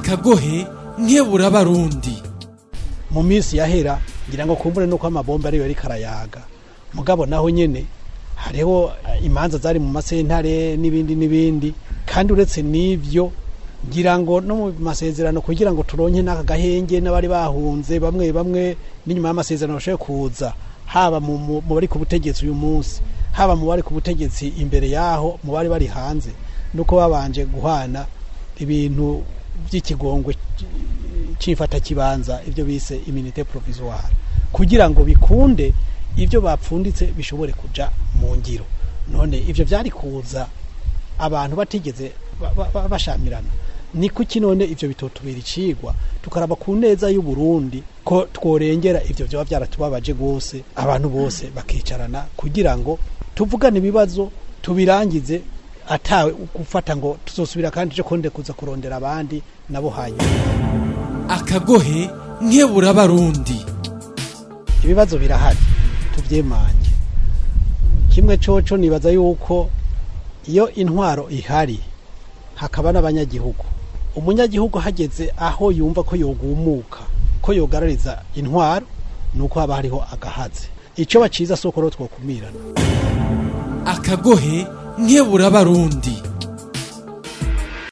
akagohe nkebura abarundi mu minsi yahera ngira ngo kumbure nuko amabomba ariyo yari karayaga mugabo naho nyene hariho eh, imanza zari mu masentare n'ibindi n'ibindi kandi uretse n'ivyo ngira ngo no mu masezerano kugira ngo turonke n'aka gahenge n'abari bahunze bamwe bamwe n'inyuma y'amasezerano bashoboye kuza haba mu mu- mu bari ku butegetsi uyu munsi haba mu bari ku butegetsi imbere yaho mu bari bari hanze nuko babanje guhana ibintu by'ikigongwe cifata kibanza ibyo bise immunité provisoire kugira ngo bikunde ibyo bapfunditse bishobore kuja mu ngiro none ivyo vyari kuza abantu batigeze ba- ba- ba- bashamirana ni kuki none ivyo bitotubera icigwa tukaraba ku neza y'u Burundi ko tworengera ivyo vyoba vyaratubabaje gose abantu bose bakicarana kugira ngo tuvugane ibibazo tubirangize atawe gufata ngo tuzosubira kandi cyo konde kuza kurondera abandi nabo hanyuma akagohe nkebura abarundi ibibazo birahari tuvyemange kimwe coco nibaza yuko iyo intwaro ihari hakaba n'abanyagihugu umunyagihugu hageze aho yumva ko yogumuka ko yogarariza intwaro nuko haba hariho agahaze ico baciza soko ro twokumirana akagohe nkebura abarundi